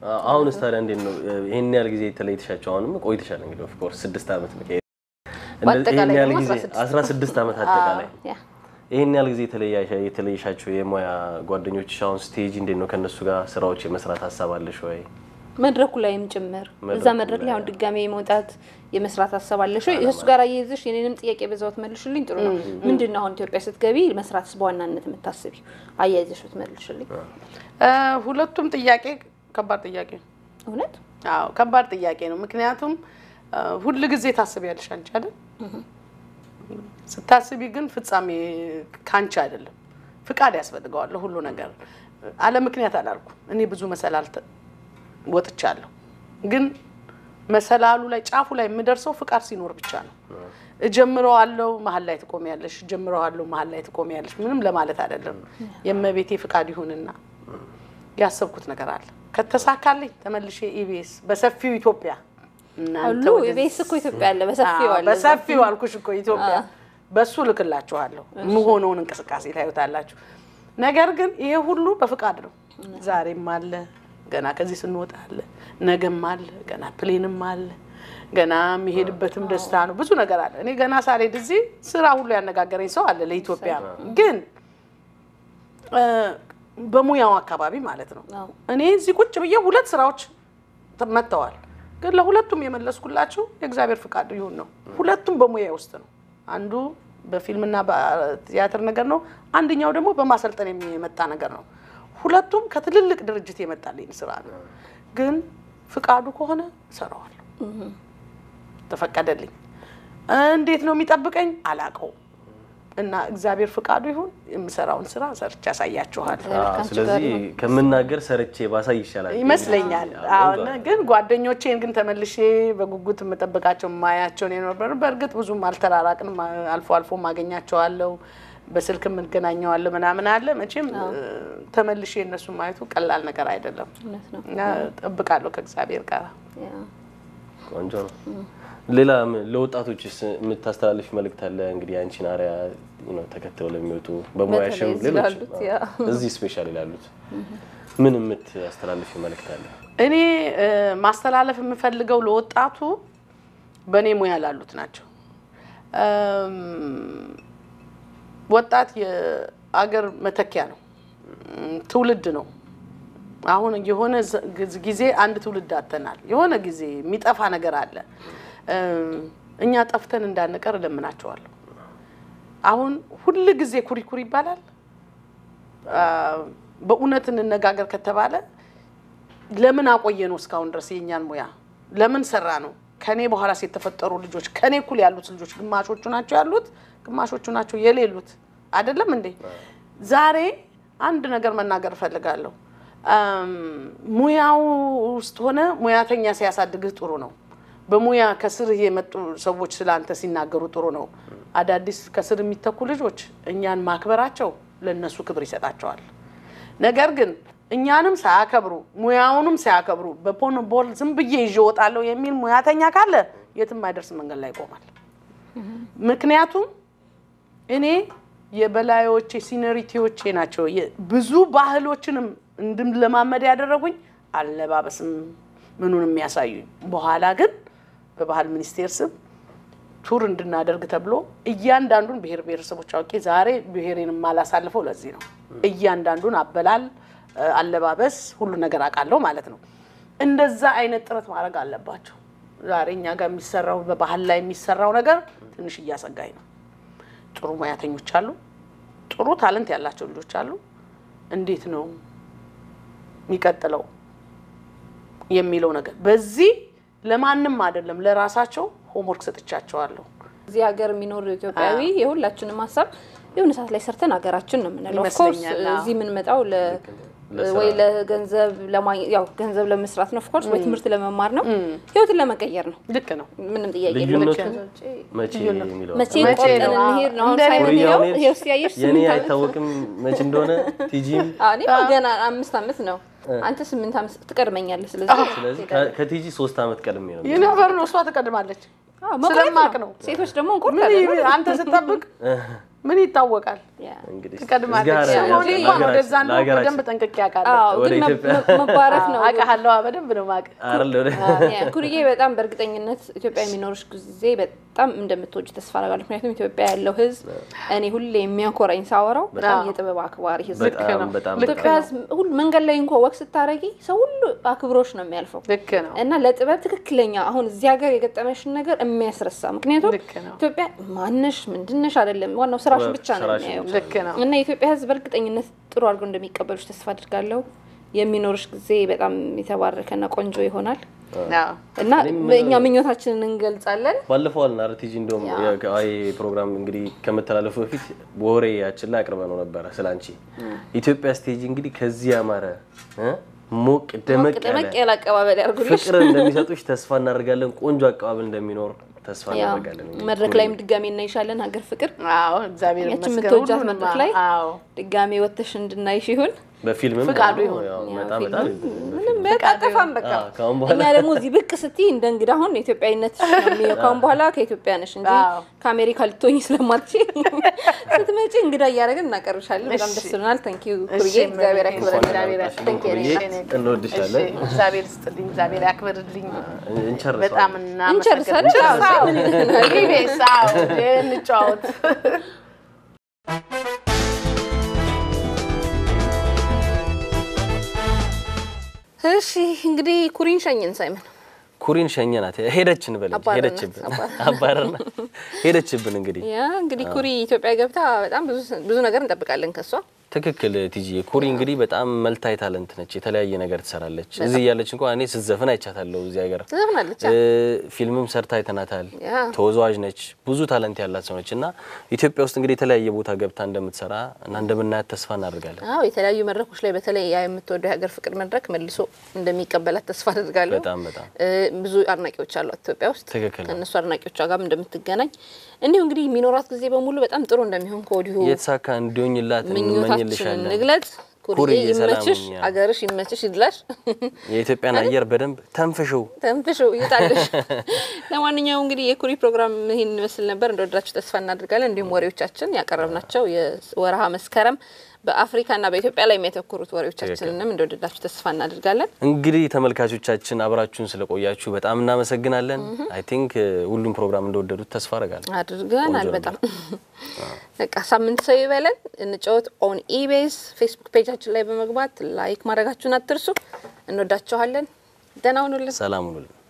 አሁንስ ታዲያ እንዴት ነው ይሄን ያህል ጊዜ የተለይተሻቸው? አሁንም ቆይተሻል እንግዲህ ኦፍ ኮርስ ስድስት ዓመት ነው። በአጠቃላይ ይሄን ያህል ደግሞ ጊዜ 16 አስራ ስድስት ዓመት አጠቃላይ ያ ይሄን ያህል ጊዜ የተለያሻ- የተለየሻቸው የሙያ ጓደኞችሽ አሁን ስቴጅ እንዴት ነው ከእነሱ ጋር ስራዎች የመስራት ሀሳብ አለሽ ወይ? መድረኩ ላይም ጭምር እዛ መድረኩ መድረክ ላይ ላይ አሁን ድጋሜ መውጣት የመስራት ሀሳብ አለሽ ወይ? እሱ ጋር አያይዘሽ የኔንም ጥያቄ በዛው ትመልሽልኝ ጥሩ ነው። ምንድን ነው አሁን ኢትዮጵያ ስትገቢ መስራት በዋናነት የምታስቢው? አያይዘሽ ብትመልሽልኝ። እ፣ ሁለቱም ጥያቄ ከባድ ጥያቄ ነው። እውነት አዎ ከባድ ጥያቄ ነው። ምክንያቱም እ፣ ሁል ጊዜ ታስቢያለሽ አንቺ አይደል? ስታስቢ ግን ፍጻሜ ካንቺ አይደለም። ፍቃድ ያስፈልገዋል ለሁሉ ነገር። አለ ምክንያት አላልኩ። እኔ ብዙ መሰላል ተ- ወጥቻለሁ፣ ግን መሰላሉ ላይ ጫፉ ላይ የምደርሰው ፍቃድ ሲኖር ብቻ ነው። እጀምረዋለሁ፣ መሀል ላይ ትቆሚያለሽ። እጀምረዋለሁ፣ መሀል ላይ ትቆሚያለሽ። ምንም ለማለት አይደለም። የእመቤቴ ፍቃድ ይሁንና ያሰብኩት ነገር አለ። ከተሳካልኝ ተመልሼ ኢቢኤስ በሰፊው ኢትዮጵያ እናንተ አሉ ወደዚህ- የቤስ እኮ ኢትዮጵያ አለ በሰፊው አዎ፣ አለ በሰፊው አልኩሽ እኮ ኢትዮጵያ በሱ ልክላችኋለሁ። የምሆነውን እንቅስቃሴ ታዩታላችሁ። ነገር ግን ይሄ ሁሉ በፍቃድ ነው። ዛሬም አለ ገና ከዚህ ስንወጣ አለ፣ ነገም አለ፣ ገና ፕሌንም አለ፣ ገና የሚሄድበትም ደስታ ነው። ብዙ ነገር አለ። እኔ ገና ሳልሄድ እዚህ ስራ ሁሉ ያነጋገረኝ ሰው አለ ለኢትዮጵያ ግን እ፣ በሙያው አካባቢ ማለት ነው። አዎ። እኔ እዚህ ቁጭ ብዬ ሁለት ስራዎች ተ- መጥተዋል። ግን ለሁለቱም የመለስኩላችሁ የእግዚአብሔር ፍቃድ ይሁን ነው። ሁለቱም በሙያ ውስጥ ነው። አንዱ በፊልምና በቲያትር ነገር ነው። አንደኛው ደግሞ በማሰልጠን የመጣ ነገር ነው። ሁለቱም ከትልልቅ ድርጅት የመጣልኝ ስራ ነው። ግን ፍቃዱ ከሆነ እሰራዋለሁ። ተፈቀደልኝ። እንዴት ነው የሚጠብቀኝ አላውቀውም። እና እግዚአብሔር ፍቃዱ ይሁን የምሰራውን ስራ ሰርቼ ያሳያችኋል አዎ፣ ከአንቺ ስለዚህ ጋር ነው። ከምናገር ሰርቼ ባሳይ ይሻላል ይመስለኛል። አዎ፣ አሁን ግን ጓደኞቼን ግን ተመልሼ በጉጉት የምጠብቃቸው ማያቸውን የነበሩ በእርግጥ ብዙም አልተራራቅንም። አልፎ አልፎ ማገኛቸዋለሁ፣ በስልክ የምንገናኘዋለሁ ምናምን አለ። መቼም እ፣ ተመልሼ እነሱ ማየቱ ቀላል ነገር አይደለም እውነት ነው። እና እጠብቃለሁ ከእግዚአብሔር ጋር ያ። ቆንጆ ነው። ሌላ ም- ለወጣቶችስ የምታስተላልፍ መልእክት አለ? እንግዲህ አንቺን አርያ ነው ተከትለው ለሚወጡ በሙያሽም በተለይ እዚህ ሌሎች ላሉት፣ ያ። እዚህ ስፔሻሊ ላሉት ምን የምታስተላልፍ መልእክት አለ? እኔ እ፣ ማስተላለፍ የምፈልገው ለወጣቱ በእኔ ሙያ ላሉት ናቸው። እም፣ ወጣት የአገር መተኪያ ነው፣ እም፣ ትውልድ ነው። አሁን የሆነ ዘ- ግዝ- ጊዜ አንድ ትውልድ አጥተናል። የሆነ ጊዜ የሚጠፋ ነገር አለ። እም፣ እኛ ጠፍተን እንዳንቀር እለምናቸዋለሁ። አሁን ሁል ጊዜ ኩሪኩሪ ይባላል። አ፣ በእውነት እንነጋገር ከተባለ ለምን አቆየ ነው እስካሁን ድረስ የእኛን ሙያ ለምን ሰራ ነው? ከኔ በኋላ የተፈጠሩ ልጆች ከኔ እኩል ያሉት ልጆች ግማሾቹ ናቸው ያሉት፣ ግማሾቹ ናቸው የሌሉት። አይደለም እንዴ? ዛሬ አንድ ነገር መናገር እፈልጋለሁ። አም፣ ሙያው ውስጥ ሆነ ሙያተኛ ሲያሳድግህ ጥሩ ነው። በሙያ ከስርህ የመጡ ሰዎች ስለ አንተ ሲናገሩ ጥሩ ነው። አዳዲስ ከስር የሚተኩ ልጆች እኛን ማክበራቸው ለእነሱ ክብር ይሰጣቸዋል። ነገር ግን እኛንም ሳያከብሩ ሙያውንም ሳያከብሩ በፖን ቦል ዝም ብዬ ይዤ እወጣለሁ የሚል ሙያተኛ ካለ የትም አይደርስ መንገድ ላይ ይቆማል። ምክንያቱም እኔ የበላዮቼ ሲኒሪቲዎቼ ናቸው የ- ብዙ ባህሎችንም እንድለማመድ ያደረጉኝ አለባበስም ምኑን የሚያሳዩኝ። በኋላ ግን በባህል ሚኒስቴር ስም ቱር እንድናደርግ ተብሎ እያንዳንዱን ብሔር ብሔረሰቦች አውቄ ዛሬ ብሔሬን የማላሳልፈው ለዚህ ነው። እያንዳንዱን አበላል፣ እ፣ አለባበስ፣ ሁሉ ነገር አውቃለሁ ማለት ነው። እንደዛ አይነት ጥረት ማድረግ አለባቸው። ዛሬ እኛ ጋር የሚሰራው በባህል ላይ የሚሰራው ነገር ትንሽ እያሰጋኝ ነው። ጥሩ ሙያተኞች አሉ፣ ጥሩ ታለንት ያላቸው ልጆች አሉ። እንዴት ነው የሚቀጥለው የሚለው ነገር በዚህ ለማንም አይደለም ለራሳቸው ሆምወርክ ሰጥቻቸዋለሁ። እዚህ ሀገር የሚኖር ኢትዮጵያዊ የሁላችንም ሀሳብ የሆነ ሰዓት ላይ ሰርተን ሀገራችን ነው የምንለው። ኦፍኮርስ ይመስለኛል፣ አዎ። እዚህ የምንመጣው ለ ለስራ ወይ ለገንዘብ ለማግኘት ያው ገንዘብ ለመስራት ነው ኦፍኮርስ ወይ ትምህርት ለመማር ነው ህይወትን ለመቀየር ነው። ልክ ነው። ምንም ጥያቄ የለውም። ልዩነቱ ከዛ ውጪ መቼ የሚለው መቼ መቼ ቆርጠን ነው? እንሄድ ነው አሁን እንደ ሳይሆን ኮሪያ ይኸው አሁን ይኸው ሲያየሽ የኔ ስምንት ዓመት አይታወቅም መቼ እንደሆነ ቲጂም አዎ፣ እኔ ገና አምስት ዓመት ነው። አንተ ስምንት ዓመት ትቀድመኛለህ። ስለዚህ ስለዚህ ከ- ከቲጂ ሶስት ዓመት ቀድሜ ነው ይነበር ነው እሷ ትቀድማለች። አዎ፣ መቁረጥ ስለማቅ ነው። ሴቶች ደግሞ ምን እንቆርጣለን። ይሄ አንተ ስጠብቅ ምን ይታወቃል? ያ። እንግዲህ ትቀድማለች። እግዚአብሔር ሰሞኑን ያጽናን። እንኳን ወደዛ ነው ለሀገራችን በደንብ ጠንቅቄ አውቃለሁ። አዎ ወደ ግን መ- ኢትዮጵያ። መ- መባረክ ነው አውቃለሁ፣ በደንብ ነው የማውቅ። አይደል ወደ ያ፣ ኩርዬ በጣም በእርግጠኝነት ኢትዮጵያ የሚኖርሽ ጊዜ በጣም እንደምትወጅ ተስፋ አደርጋለሁ። ምክንያቱም ኢትዮጵያ ያለው ሕዝብ እኔ ሁሌ የሚያኮራኝ ሳወራው በጣም አዎ። የጥበብ አክባሪ ሕዝብ ልክ በጣም ነው። በጣም ልክ ኢትዮጵያ ሕዝብ ሁሉ መንገድ ላይ እንኳ ወቅ ስታረጊ ሰው ሁሉ አክብሮሽ ነው የሚያልፈው ልክ ነው። እና ለጥበብ ትክክለኛ አሁን እዚህ ሀገር የገጠመሽን ነገር የሚያስረሳ ምክንያቱም ልክ ነው። ኢትዮጵያ ማነሽ ምንድነሽ አይደለም ዋናው ስራሽን ብቻ ነው ስራሽን የሚያየው ልክ ነው። እና የኢትዮጵያ ሕዝብ በእርግጠኝነት ጥሩ አድርገው እንደሚቀበሉሽ ተስፋ አድርጋለሁ። የሚኖርሽ ጊዜ በጣም የተባረከና ቆንጆ ይሆናል አዎ። እና እኛ ምኞታችንን እንገልጻለን። ባለፈው አልና አርቲጂ እንደውም አይ ፕሮግራም እንግዲህ ከመተላለፉ በፊት ወሬያችን ላይ አቅርበ ነው ነበረ ስለ አንቺ ኢትዮጵያ ስቴጅ እንግዲህ ከዚህ ያማረ እ ሞቅ ደመቅ ደመቅ ያለ ያለ አቀባበል ያርጉልሽ። ፍቅር እንደሚሰጡሽ ተስፋ እናደርጋለን። ቆንጆ አቀባበል እንደሚኖር ተስፋ ያው እናደርጋለን። እንግዲህ መድረክ ላይም ድጋሜ እናይሻለን። ሀገር ፍቅር አዎ እግዚአብሔር ያችን ይመስገን። የምትወጃት ሁሉንም መድረክ ላይ አዎ ድጋሜ ወጥተሽ እንድናይሽ ይሁን። በፊልምም ፍቃዱ ደግሞ ይሁን። ያው ያው በጣም ፊልም በጣም ምንም በጣጠፋም በቃ አዎ፣ ከአሁን በኋላ እኛ ደግሞ እዚህ ብቅ ስትይ እንደ እንግዳ አሁን ኢትዮጵያዊነት ነው የሚለው። ካሁን በኋላ ከኢትዮጵያ ነሽ እንጂ አዎ። ከአሜሪካ ልትሆኝ ስለማትችይ ስትመጪ እንግዳ እያደረግን እናቀርብሻለን። በጣም እሺ። ደስ ብሎናል። ታንክ ዩ እሺ፣ ኩርዬ፣ እግዚአብሔር ያክብረን። እግዚአብሔር ያክብረን። ያክብረን። ኩርዬ፣ እሺ፣ እንወድሻለን። እግዚአብሔር ይስጥልኝ፣ እግዚአብሔር ያክብርልኝ። እንጨርሰዋለን። በጣም እንጨርሳለን። እናመሰግናለን። አዎ፣ ምን ይለናል? ኢቢኤስ፣ አዎ፣ እንጫወት። እሺ እንግዲህ ኩሪን ሸኝን ሳይመን ኩሪን ሸኘናት። ሄደችን በል እንጂ አባረርናት፣ ሄደችብን፣ አባረርና ሄደችብን። እንግዲህ ያ እንግዲህ ኩሪ ኢትዮጵያ ገብታ በጣም ብዙ ብዙ ነገር እንጠብቃለን ከሷ። ትክክል ቲጂ ኩሪ እንግዲህ በጣም መልታይ ታለንት ነች። የተለያየ ነገር ትሰራለች። እዚህ እያለች እንኳን እኔ ስትዘፍን አይቻታለሁ እዚህ ሀገር ትዘፍናለች። እ ፊልምም ሰርታ አይተናታል። ያ ተወዛዋዥ ነች። ብዙ ታለንት ያላት ሰው ነች እና ኢትዮጵያ ውስጥ እንግዲህ የተለያየ ቦታ ገብታ እንደምትሰራ እና እንደምናያት ተስፋ እናደርጋለን። አዎ የተለያዩ መድረኮች ላይ በተለይ ያ የምትወደው የሀገር ፍቅር መድረክ መልሶ እንደሚቀበላት ተስፋ አድርጋለሁ። በጣም በጣም እ ብዙ አድናቂዎች አሏት ኢትዮጵያ ውስጥ። ትክክል ነው። ከእነሱ አድናቂዎቿ ጋርም እንደምትገናኝ እንዲሁ እንግዲህ የሚኖራት ጊዜ በሙሉ በጣም ጥሩ እንደሚሆን ከወዲሁ የተሳካ እንዲሆኝላት ምኞታችንን እንመኝልሻለን። እንግለጽ። ኩርዬ ኩርዬ ይመችሽ፣ ሰላም ሁኚ። አገርሽ ይመችሽ፣ ይድላሽ፣ የኢትዮጵያን አየር በደንብ ተንፍሽው። ተንፍሹ ይውጣልሽ። ለማንኛውም እንግዲህ የኩሪ ፕሮግራም ይህን ይመስል ነበር። እንደወደዳችሁ ተስፋ እናደርጋለን። እንዲሁም ወሬዎቻችን ያቀረብናቸው የወረሃ መስከረም በአፍሪካና በኢትዮጵያ ላይ የሚያተኩሩት ወሬዎቻችንንም እንደወደዳችሁ ተስፋ እናደርጋለን። እንግዲህ ተመልካቾቻችን አብራችሁን ስለቆያችሁ በጣም እናመሰግናለን። አይ ቲንክ ሁሉም ፕሮግራም እንደወደዱት ተስፋ አደርጋለሁ። አድርገናል። ቆንጆ በጣም በቃ ሳምንት ሰው ይበለን። እንጫወት ኦን ኢቤስ ፌስቡክ ፔጃችን ላይ በመግባት ላይክ ማድረጋችሁን አትርሱ። እንወዳችኋለን። ደህና ሁኑልን። ሰላም ሁኑልን።